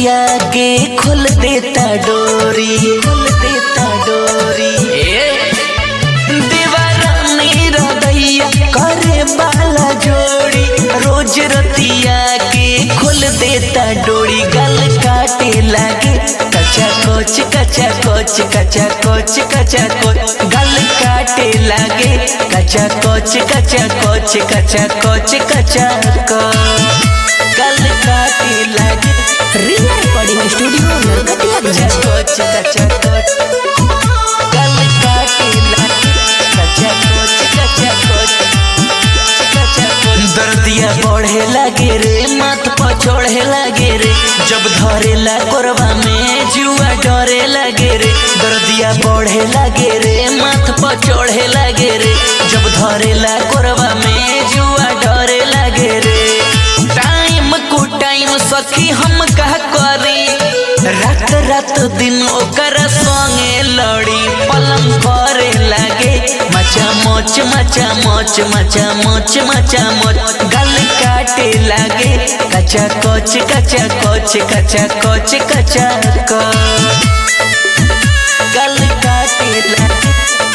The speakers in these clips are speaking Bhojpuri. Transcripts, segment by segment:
रतिया के खोल देता डोरी खोल देता डोरी ए दीवारानी रदैया करे बाला जोड़ी रोज रतिया के खोल देता डोरी गल काटे लागे कचा कोच कचा कोच कचा कोच कचा कोच गल काटे लागे कचा कोच कचा कोच कचा कोच कचा कोच गल काटे लागे रिया रिकॉर्डिंग स्टूडियो नरकटिया कचा कोच कचा कोच गल काटे लागे कचा कोच कचा कोच कचा कोच दर्दिया बढ़े लागे रे माथ पर चढ़े लागे रे जब धरेला कोरबा में जुआ डरे लागे रे दर्दिया बढ़े लागे रे माथ पर चढ़े लागे रे जब धरेला कोरबा में जुआ डरे लागे रे टाइम को टाइम सखी हम कह करी रात रात दिन ओकर संगे लड़ी पलंग करे लागे मचा मोच मचा मोच मचा मोच मचा मोच गल काटे लागे कचा कोच कचा कोच कचा कोच कचा कोच गल काटे लागे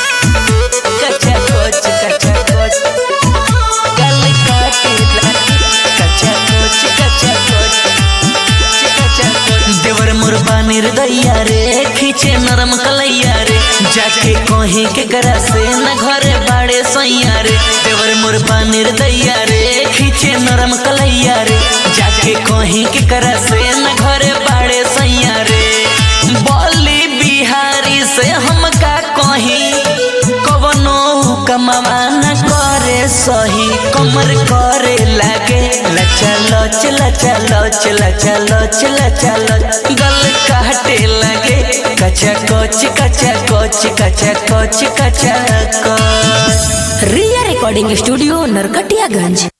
कचा कोच कचा कोच गल काटे लागे कचा कोच कचा कोच कचा कोच देवर मुरबा निर्दैया रे खींचे नरम कलैया रे जाके कहीं के गरा से न घरे बाड़े सैया रे देवर मुरबा निर्दैया रे खींचे नरम कलैया रे जाके कहीं के गरा से न घरे बाड़े सैया रे बोली बिहारी से हम का कहीं कवनो कमावा न करे सही कमर करे लागे लचा लच लचा लच लचा लच लचा लच गल काटे लागे कचा कोच कचा कोच कचा कोच कचा कोच रिया रिकॉर्डिंग स्टूडियो नरकटियागंज